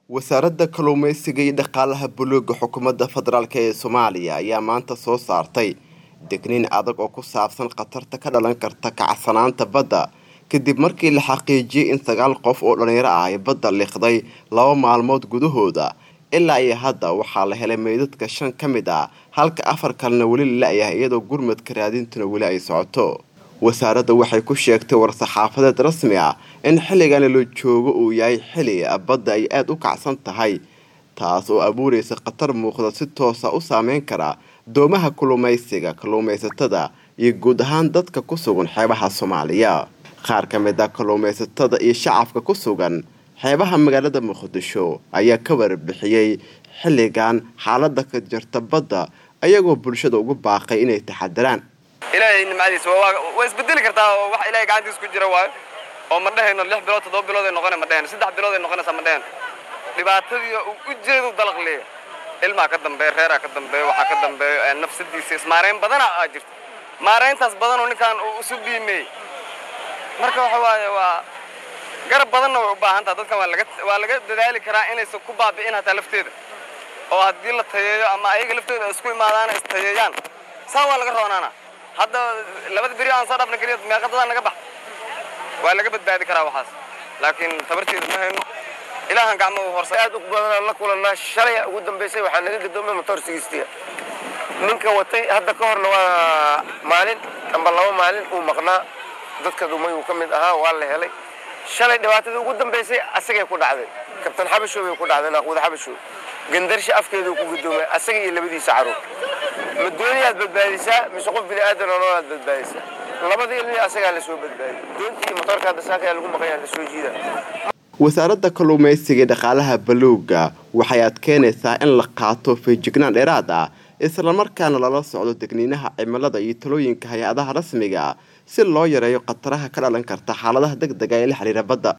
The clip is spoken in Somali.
wasaaradda kalluumeysiga iyo dhaqaalaha buluuga xukuumadda federaalk ee soomaaliya ayaa maanta soo saartay degniin adag oo ku saabsan khatarta ka dhalan karta kacsanaanta badda kadib markii la xaqiijiyey in sagaal qof oo dhallinyaro ah ay badda liiqday laba maalmood gudahooda ilaa iyo hadda waxaa la helay meydadka shan ka mid ah halka afar kalena weli la la-yahay iyadoo gurmadka raadintuna weli ay socoto wasaaradda waxay ku sheegtay war-saxaafadeed rasmi ah in xilligani la joogo uu yahay xili badda ay aada u kacsan tahay taas oo abuuraysa khatar muuqda si toosa u saameyn kara doomaha kalluumaysiga kalluumaysatada iyo guud ahaan dadka ku sugan xeebaha soomaaliya qaar ka mid ah kalluumaysatada iyo shacabka ku sugan xeebaha magaalada muqdisho ayaa ka warbixiyey xilligan xaalada ka jirta badda ayagoo bulshada ugu baaqay inay taxadiraan ilaahay nimcadiisa waa isbedeli kartaa oo wax ilahay gacantiisa ku jira waayo oo ma dhehayno lix bilood toddoba bilood ay noqona ma dhehayno saddex bilood ay noqonaysaa ma dhehayno dhibaatadii ujeedu dalaq leeya ilmaa ka dambeeya reeraa ka dambeeya waxaa ka dambeeya nafsadiisa ismaarayn badana aa jirta maarayntaas badanoo ninkaan uu isu biimeeyey marka waxa waaye waa garab badanna way u baahan taha dadkan waa laga waa laga dadaali karaa inaysan ku baabi'in hataa lafteeda oo haddii la tayeeyo ama ayaga laftooda isku imaadaan is tayeeyaan saa waa laga roonaana hadda labada beri aan soo dhaafna keliya meeqadadaa naga bax waa laga badbaadi karaa waxaas laakiin tabarteeda ma hayno ilaahan gacmo horsa aad u badan la kulannaa shalay ugu dambaysay waxaa naga gadoomay motor sigistiga ninka watay hadda ka horna waa maalin amba laba maalin uu maqnaa dadka dumay uu ka mid ahaa waa la helay shalay dhibaatadii ugu dambaysay asagay ku dhacday kabtan xabashow bay ku dhacday naaquuda xabashow gandarsha afkeeduu ku gadoomay asaga iyo labadiisa caruur ma dooniyaad badbaadisaa mise qof bini aadan oo noolaad badbaadisaa labadii ilmi asagaa la soo badbaadiy doontii iyo motoorka hadda saakayaa lagu maqayaa la soo jiida wasaaradda kalluumaysiga iyo dhaqaalaha baluuga waxay adkeynaysaa in la qaato feejignaan dheeraad ah islamarkaana lala socdo degniinaha cimilada iyo talooyinka hay-adaha rasmiga si loo yareeyo khataraha ka dhalan karta xaaladaha deg dega ee la xiriira badda